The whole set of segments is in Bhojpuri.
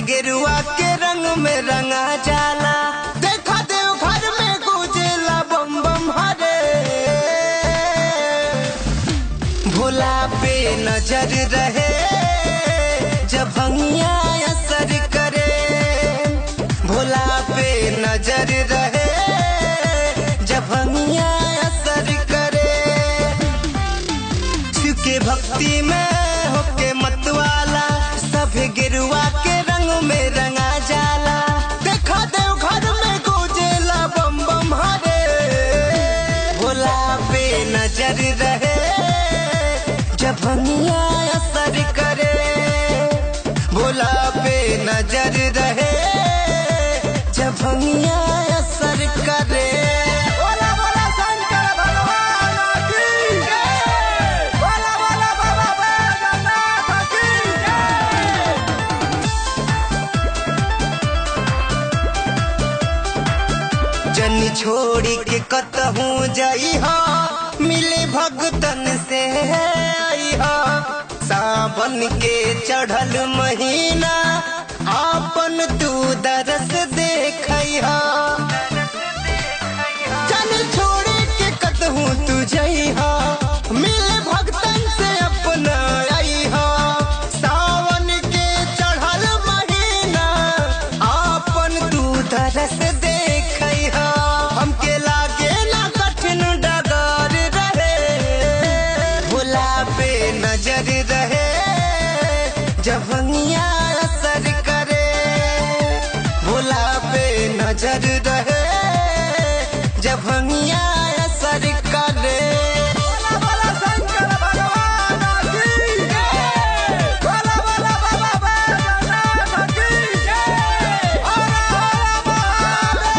गेरुआ के रंग में रंगा जाला देखा देव घर में गुजेला बम बम हरे भोला पे नजर रहे जब भंगिया असर करे भोला पे नजर रहे जब भंगिया असर करे शिव के भक्ति में होके मतवाला सब गिरुआ के रंग में रंगा जाला देखा देव घर में गुजेला बम बम हरे भोला पे नजर रहे जब भंगिया असर करे भोला पे नजर रहे जब भंगिया असर करे बोला बोला शंकर भगवान की जय बोला बोला बाबा बैजनाथ की जय जनी छोड़ी के कतहूँ जाई हा मिले भगतन से आई हा सावन के चढ़ल महीना आपन तू दरस देखई हा जनी छोड़ी के कतहूँ तू जाई हा मिले भगतन से अपना आई हा सावन के चढ़ल महीना आपन तू दरस देखई हा हमके लागे ना कठिन डगर रहे भोला पे नजर रहे जब भंगिया असर करे भोला पे नजर रहे जब भंगिया असर करे बोला बोला शंकर भगवान की जय बोला बोला बाबा बैजनाथ की जय हर हर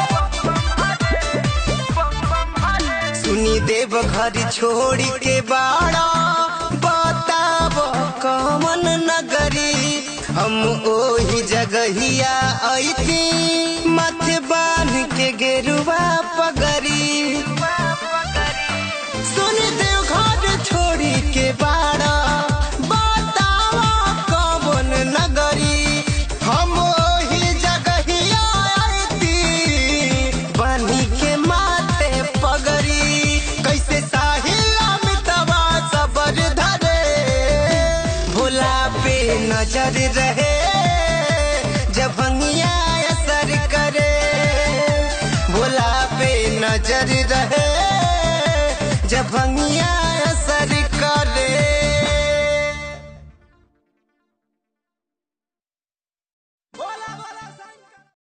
महादेव सुनी देव घर छोड़ी के बाड़ा बताब कमन नगरी हम ओही जगहिया ऐती माथे बांध के गेरुआ पगरी सुनी देव घर छोड़ी के बाड़ा बतावा कमन नगरी हम ओही जगहिया ऐती बनी के माथे पगरी कैसे साहिल अमितवा सबर धरे भोला पे नजर रहे जब भंगिया असर करे भोला पे नजर रहे जब भंगिया